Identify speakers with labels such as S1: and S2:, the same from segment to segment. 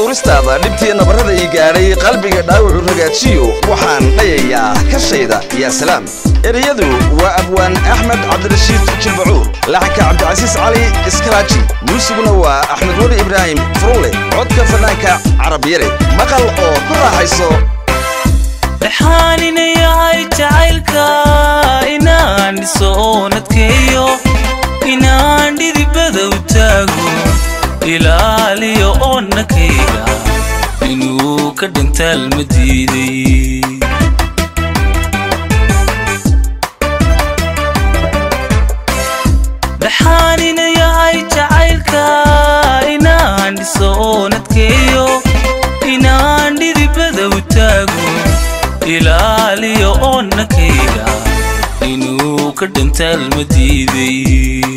S1: dhowristaada dhibtii nabarrada ii gaadhay qalbiga dhaawacu ragaajiyo waxaan dhayayaa kashayda yaa salaam ereyadu waa abwaan axmed cabdirashiid jilbacuur laxanka cabdicasiis cali iskalaaji muusiguna waa axmed weli ibraahim furulle codka fanaanka carabiyare maqal oo ku raaxayso
S2: dhaxaanina yahay jacaylka inaan dhiso oo nadkeeyo inaan dhidibada u taago ilaaliyo oo nakayga inuu ka dhintaal ma diiday dhaxaanina yahay jacaylka inaan dhiso oo nadkeeyo inaan dhidibada u taago ilaaliyo oo nakayga inuu ka dhintaal ma diiday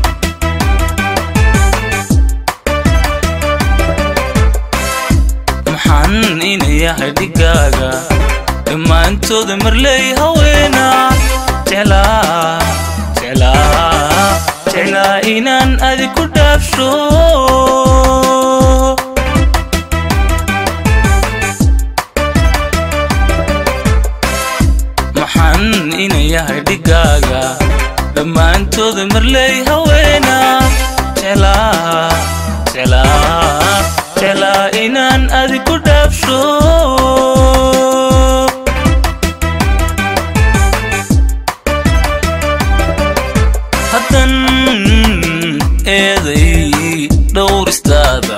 S2: maxaan ina yahay dhigaaga dhammaantooda marley haweena jeclaa jeclaa jeclaa inaan adi ku dhaafsho maxaan ina yahay dhigaaga dhammaantooda marley haweena jeclaa jeclaa jeclaa inaan adi ku dhaafsho haddan eeday dhowristaada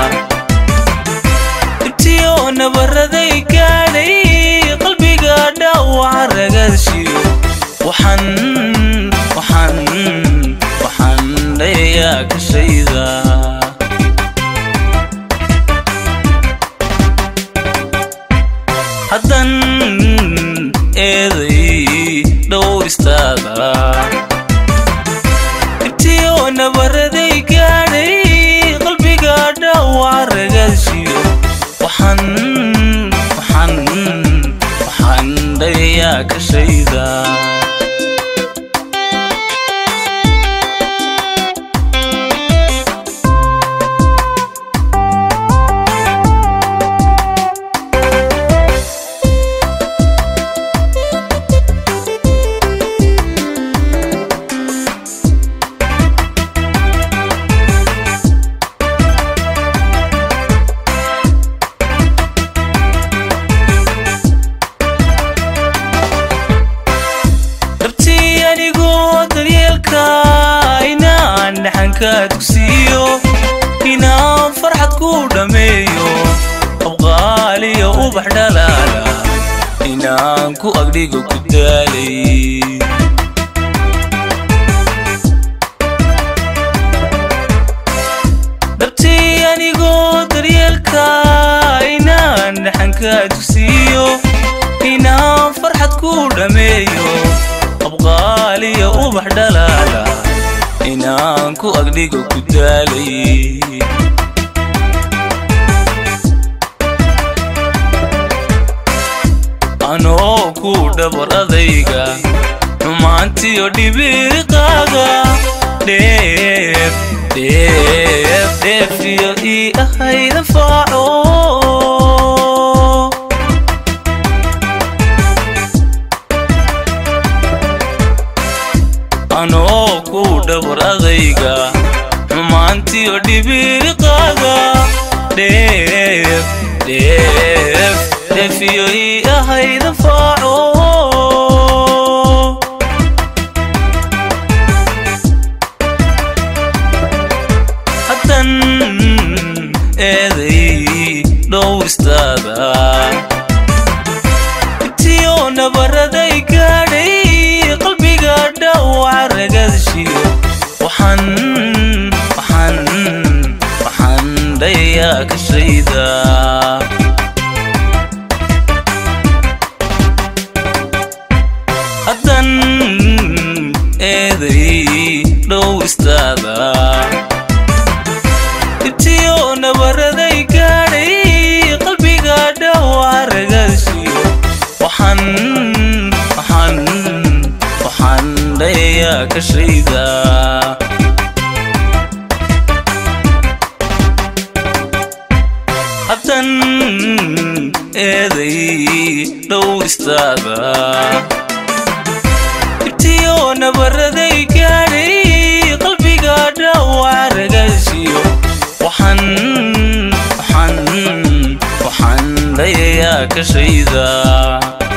S2: dhibtiyo nabaraday gaadhay qalbiga dhaawaca ragaashiyo waxaan waxaan waxaan dhayayaa kashayda haddan eeday dhowristaada dhibtiyo nabaraday gaadhay qalbiga dhaawaca ragaashiyo waxaan waxaan waxaan dhayayaa kashayda dhabtii anigoo daryeelka inaan dhaxanka dugsiiyo inaan farxad ku dhammeeyo qabqaaliyo ubax dhalaala inaan ku agdhigo ku daalay dhabtii anigoo daryeelka inaan dhaxanka dugsiiyo inaan farxad ku dhammeeyo qabqaaliyo ubax dhalaala inaan ku agdhigo ku daalay anoo ku dhabar adayga xumaantiyo dhibiiqaaga dheef dheef dheefiyo ii ahayda faaco anoo ku dhabar adayga xumaantiyo dhibiiqaaga dheef dheef dheefiyo ii ahayda faaco haddan eeday dhowristaada dhibtiyo nabaraday gaadhay qalbiga dhaawaca ragaashiyo waxaan waxaan waxaan dhayayaa kashayda haddan eeday dhowristaada dhibtiyo nabaraday gaadhay qalbiga dhaawaca ragaashiyo waxaan waxaan waxaan dhayayaa kashayda eeday dhowristaada ibtiyo nabaraday gaadhay qalbiga dhaawac ragaasiyo waxaan waxaan waxaan dhayayaa kashayda